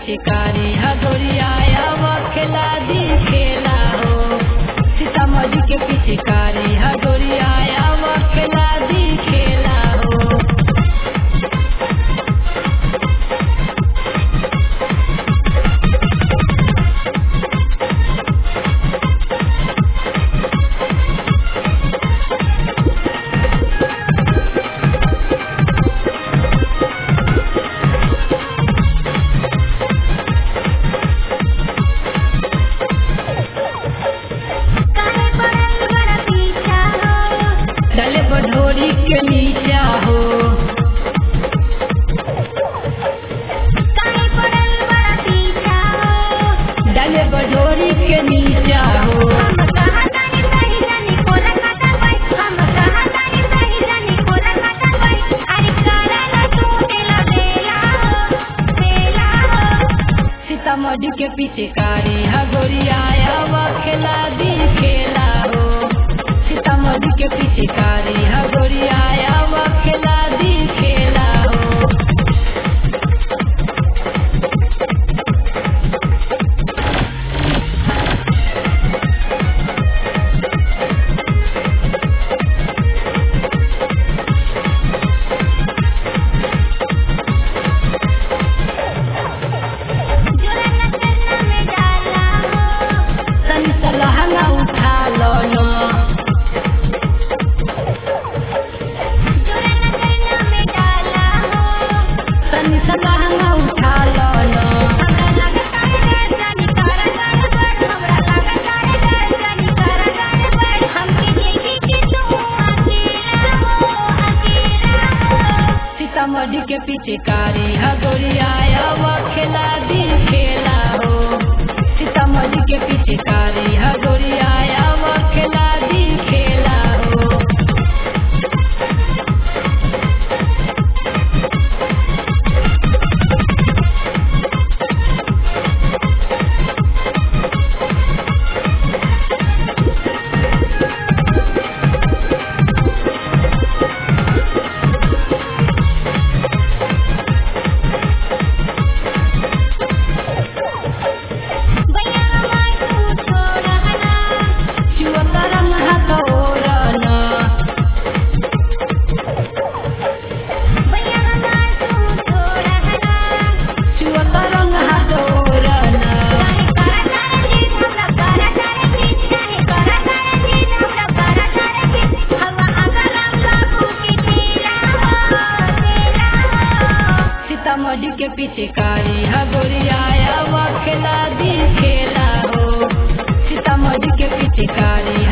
पिचकारी हगोरिया खेला दी खेला हो सीतामढ़ी के पिचकारी हगोरिया खेला दी खेला हो काहे पड़ल बड़ा पीछा हो डले बढोरी के नीचा हो काहे पड़ल बड़ा पीछा हो डले बढोरी के नीचा हो हम कहा तानी सही जानी कोला काटा बाई हम कहा तानी सही जानी कोला काटा बाई अरे करा ना तू तेला बेला हो बेला हो सीतामढ़ी के पिचकारी हगोरिया खेला दी खेला हो सीतामढ़ी के पिचकारी हगोरिया खेला दी खेला हो जोरा न करना में डाला हो तनी सलहना उठा लो न जोरा न करना में डाला हो तनी सलहना उठा लो न हमरा लागत आहे जानी करा जाने बड़ हमरा लागत आहे जानी करा जाने बड़ हमके देखी कि तू अकेला हो अकेला हो सीतामढ़ी के पिचकारी हगोरिया खेला दी खेला हो सीतामढ़ी के पिचकारी हगोरिया खेला दी खेला हो भैया हमार तू छोड़ हना चुअतरंग हथौरन भैया हमार तू छोड़ हना चुअतरंग हथौरन काहे करा जाने जी हमरा करा जाने जी काहे करा जाने जी हमरा करा जाने जी हवा आगरा बाबू की तेरा हो तेरा हो सीतामढ़ी के पिचकारी हगोरिया खेला दी खेला हो सीतामढ़ी के पिचकारी